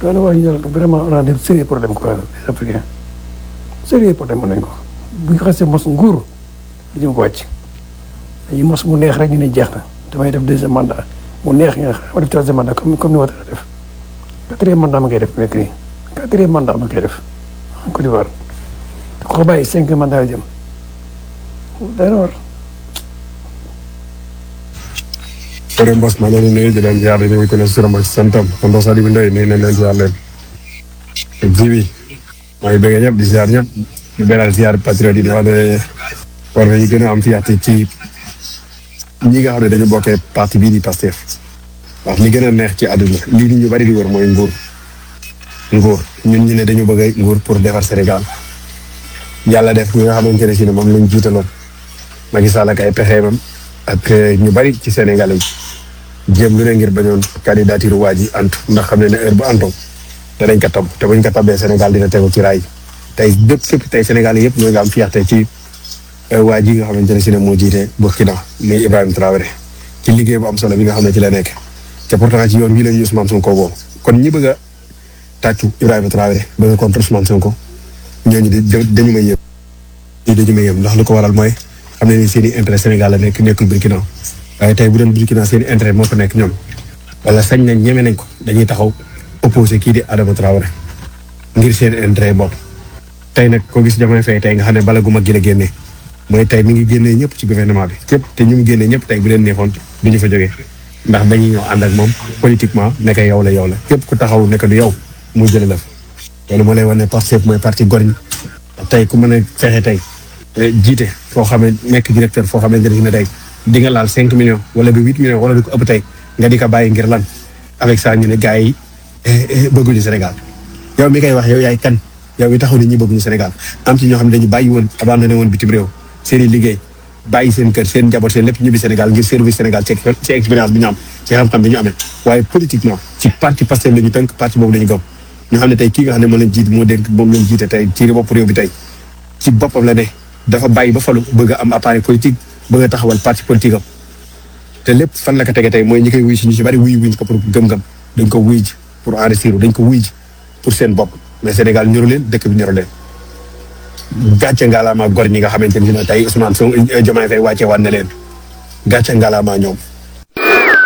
kon wax ñu vraiment on a des sérieux problème quoi les africains sérieux problème mën nañ ko bu ñu xasee mos nguur dañu ko wàcc dañuy mos mu neex rek ñu ne jeex na damay def deuxième mandat mu neex nga xam def troisième mandat comme comme ni ma def quatrième mandat ma koy def nekk nii quatrième mandat ma koy def en Côte d'Ivoire te ko bàyyi cinq mandat la jëm dana war Kër Mbos maa ngi leen di nuyu di leen ziar di nuyu ku ne si turam ak santam tonton Sadibou Ndoye nuyu nañ leen ziar leen. ji bi maa ngi bëgg ñëpp di ziar ñëpp di beral ziar patriote yi di wax ne war nañu gën a am fierté ci ñi nga xam ne dañu bokkee parti bii di Pastef wax li gën a neex ci àdduna lii nit ñu bari di wër mooy nguur nguur ñun ñu ne dañu bëgg nguur pour defar Sénégal yàlla def ñi nga xamante ne si ne moom lañ jiitaloon Macky Sall ak ay pexeemam ak ñu bari ci Sénégalais yi jéem lu ne ngir bañoon candidature waa ji antu ndax xam ne ne heure bu antoo danañ ko tab te buñ ko tabee Sénégal dina tegu ci raay tey bépp képp tey Sénégal yëpp ñoo nga am fierté ci waa ji nga xamante ne si ne moo jiite Burkina muy Ibrahima Traoré ci liggéey bu am solo bi nga xam ne ci la nekk te pourtant ci yoon wii la ñu Ousmane Sonko boobu kon ñi bëgg a tàccu Ibrahima Traoré bëgg a contre Ousmane Sonko ñooñu dañu may yëm ñii dañu may yëm ndax lu ko waral mooy xam ne ni seen i intérêt Sénégal la nekk nekkul Burkina waaye tey bu doon Burkina seen i intérêt moo fa nekk ñoom wala sañ nañ ñeme nañ ko dañuy taxaw opposé kii di Adama Traoré ngir seen intérêt bopp tey nag ko gis jamono fay tey nga xam ne bala gu mag gi la génnee mooy tey mi ngi génnee ñëpp ci gouvernement bi képp te ñu mu génnee ñëpp tey bu leen neexoon du ñu fa jógee ndax dañuy ñëw ànd ak moom politiquement nekk yow la yow la képp ku taxaw nekk du yow mu jële la fa loolu moo lay wane ne Pastef mooy parti gor ñi tey ku mën a fexe tey jiite foo xam ne nekk directeur foo xamante ne tey di nga laal cinq millions wala ba huit millions wala du ko ëpp tey nga di ko bàyyi ngir lan avec ça ñu ne gars yi bëgguñu Sénégal yow mi koy wax yow yaay kan yow mi taxaw ni ñi bëgguñu Sénégal am ci ñoo xam ne dañu bàyyi woon abandonné woon bitim réew seen i liggéey bàyyi seen kër seen njaboot seen lépp ñibbi Sénégal ngir service Sénégal ci ci expérience bi ñu am ci xam-xam bi ñu amee waaye politiquement ci parti Pastef la ñu tënk parti boobu la ñu gëm ñu xam ne tey kii nga xam ne moo leen jiit moo dénk moom leen jiite tey ci bopp réew bi tey ci boppam la ne dafa bàyyi ba falu bëgg a am appareil politique bëgg a taxawal parti politique am te lépp fan la ko tege tey mooy ñi koy wuy si ñu si bari wuy wuñ ko pour gëm-gëm dañ ko wuy ji pour enrichir dañ ko wuy ji pour seen bopp mais Sénégal ñoru leen dëkk bi ñoru leen gàcce ngalaama gor ñi nga xamante ni tey Ousmane Sonko Diomaye Faye wàcce waat na leen gàcce ngalaama ñoom